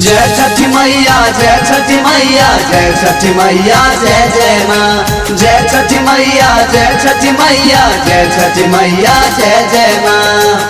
जय छठी मैया जय छठी मैया जय छठी मैया जय जय माँ जय छठी मैया जय छठी मैया जय छठी मैया जय जय माँ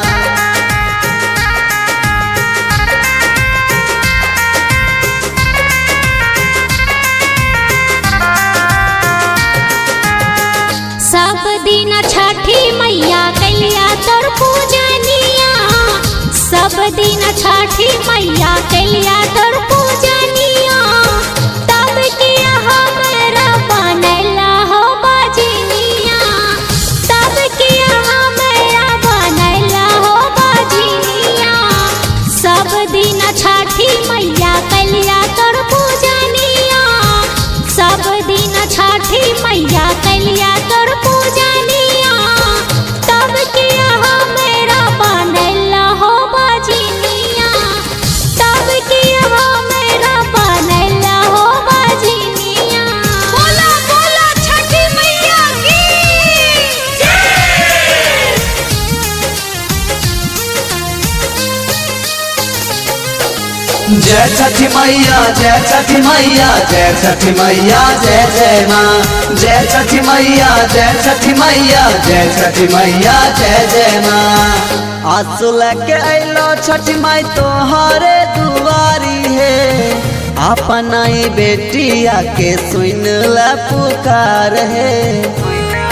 सब दिन छठी मैया कैलिया तोर पूजनिया सब दिन छठी मैया कैलिया तोर पूजनिया तब किया हमरा बनैला हो बजनिया तब किया हमरा बनैला हो बजनिया सब दिन छठी मैया कैलिया तोर पूजनिया सब दिन छठी मैया कैलिया तोर पूजनिया तब किया हमरा बनैला हो बजनिया तब किया हमरा बनैला हो बजनिया बोला बोला छठी मैया की जय छठी मैया जय छठी मैया जय छठी मैया जय जय माँ जय छठी मैया जय छठी मैया जय छठी मैया जय जय माँ आंसू लेके अलो छठ माई तोहरे दुआरी है अपना ही बेटिया के सुन ल पुकार है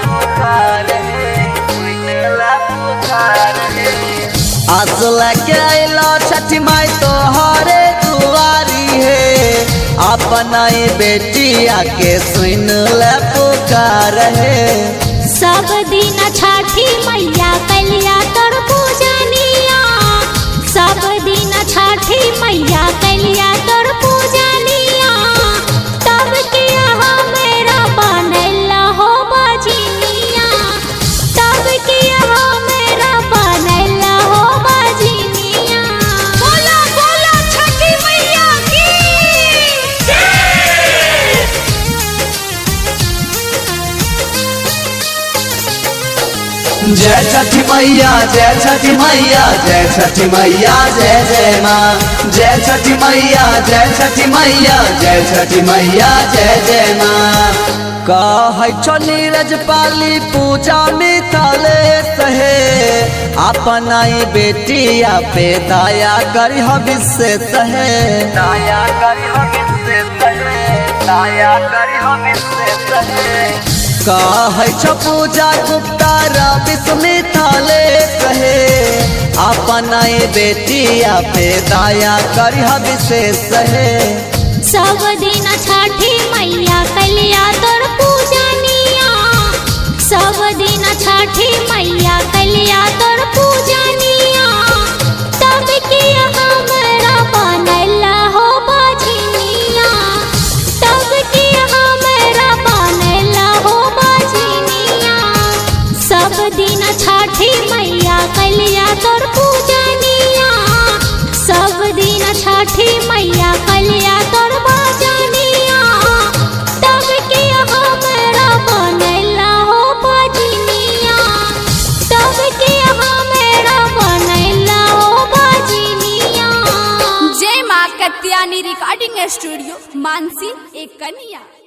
आंसू लेके अलो छठ माई तोहरे दुआरी है अपना ही बेटिया के सुन ल पुकार है सब दिन छठी मैया कैलिया तोर पूजनिया सब दिन छठी मैया कैलिया तोर पूजनिया तब किया हमरा बनैला हो बजनिया तब किया हमरा बनैला हो बजनिया बोला बोला छठी मैया की जय छठी मैया जय छठी मैया जय छठी मैया जय जय माँ जय छठी मैया जय छठी मैया जय छठी मैया जय जय माँ कहै छो नीरज पाली पूजा मिथले सहे अपना ही बेटिया पे दया करी विशेष है दया करी विशेष है दया करी विशेष है कहै छो पूजा गुप्ता रवि मिथले सहे अपना ही बेटिया पे दया करी विशेष है सब दिन छठी मैया कैलिया तोर पूजनिया सब दिन छठी मैया कैलिया तोर पूजनिया तब किया हमरा बनैला हो बजनिया तब किया हमरा बनैला हो बजनिया सब दिन छठी मैया कैलिया तोर पूजनिया सब दिन छठी मैया कैलिया तोर बजनिया तब किया हमरा बनैला हो बजनिया तब किया हमरा बनैला हो बजनिया जय माँ कत्यानी रिकॉर्डिंग स्टूडियो मानसी एक कन्या